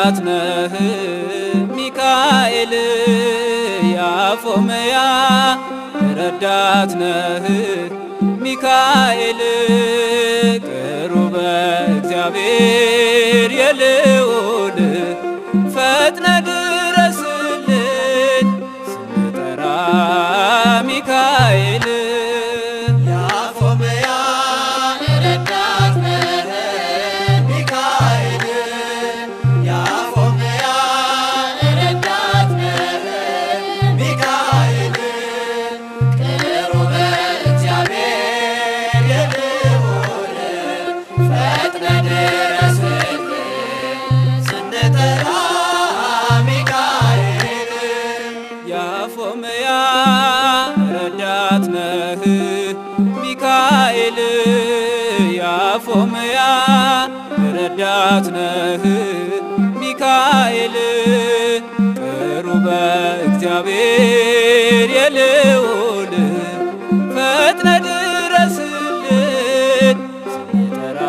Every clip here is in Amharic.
ረዳት ነህ ሚካኤል ያፎመያ ረዳት ነህ ሚካኤል ቅሩበ እግዚአብሔር የልዑል ፈጥነ ድረስልን ስንጠራ ሚካኤል ያፎመያ ረዳት ነህ ሚካኤል ያፎመያ ረዳት ነህ ሚካኤል ቅሩበ እግዚአብሔር የልዑል ፈጥነ ድረስልን ስንጠራ ሚካኤል ያፎመያ ረዳት ነህ ሚካኤል ያፎመያ ረዳት ነህ ሚካኤል ቅሩበ እግዚአብሔር የልዑል ፈጥነ ድረስልን ስንጠራ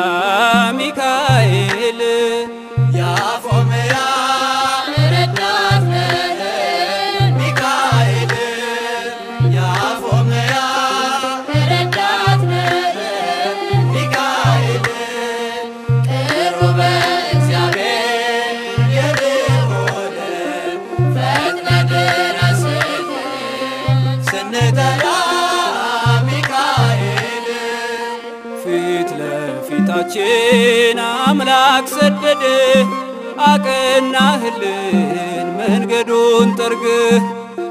ሚካኤል ያፎመያ ረዳት ነህ ሚካኤል ያፎመያ ረዳት ነህ ሚካኤል ቅሩበ እግዚአብሔር የልዑል ፈጥነ ድረስልን ስንጠራ ሚካኤል ፊት ለፊታችን አምላክ ሰደደ አቀናህልን መንገዱን ጠርግህ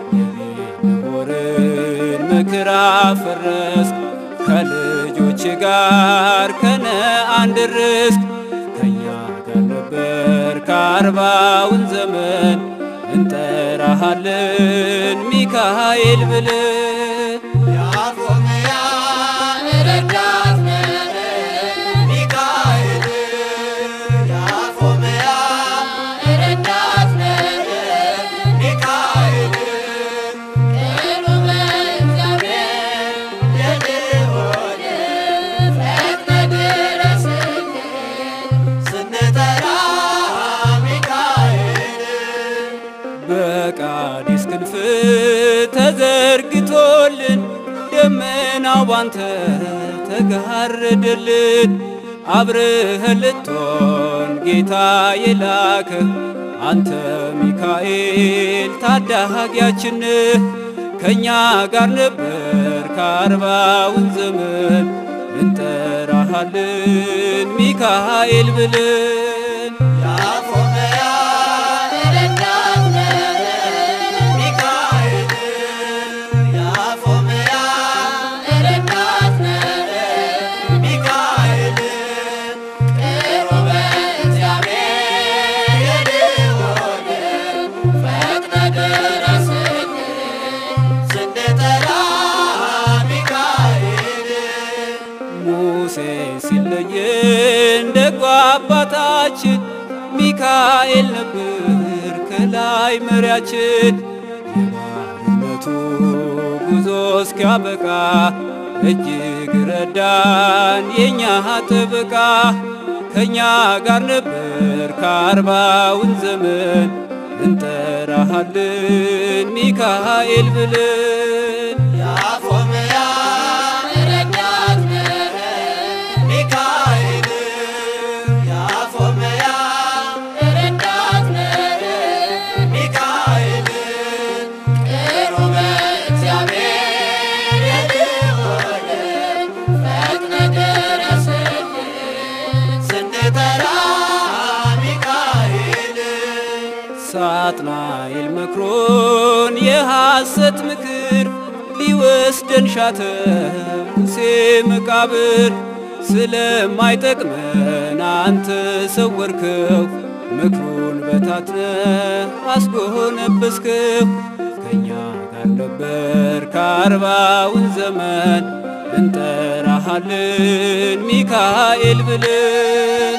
የቤልሆርን ምክር አፈረስክ ከልጆች ጋር ከነአን ደረስክ ከእኛ ጋር ነበር ከአርባውን ዘመን እንጠራሃለን ሚካኤል ብለን ያፎመያ ረዳት ነህ ሚካኤል ያፎመያ ረዳት ነህ ሚካኤል ቅሩበ እግዚአብሔር የልዑል ፈጥነ ድረስልን ስንጠራ ሚካኤል በቃዲስ ክንፍ ተዘርግቶልን ደመናው ባንተ ተጋረደልን። አብረኸን ልትሆን ጌታ የላከ አንተ ሚካኤል ታዳጊያችን ከእኛ ጋር ነበር ከአርባውን ዘመን እንጠራሃለን ሚካኤል ብለን ያፎመያ ረዳት ነህ ሚካኤል ያፎመያ ረዳት ነህ ሚካኤል ቅሩበ እግዚአብሔር የልዑል ፈጥነ ድረስልን ስንጠራ ሚካኤል ሙሴ ሲለየን ደጎ አባታችን ሚካኤል ነበር ከላይ መሪያችን። የባርነቱ ጉዞ እስኪያበቃ እጅግ ረዳን የእኛ ጥበቃ። ከእኛ ጋር ነበር ከአርባውን ዘመን እንጠራሃለን ሚካኤል ብለን ያፎመያ ረዳት ነህ ሚካኤል ያፎመያ ረዳት ነህ ሚካኤል ቅሩበ እግዚአብሔር የልዑል ፈጥነ ድረስልን ስንጠራ ሚካኤል ሳጥናኤል መክሮን የሐሰት ምክር ሊወስደን ሻተ ሙሴ መቃብር ስለማይጠቅመን አንተ ሰወርከው ምክሩን በታትነ አስጎነበስከው ከእኛ ጋር ነበር ከአርባውን ዘመን እንጠራሃለን ሚካኤል ብለን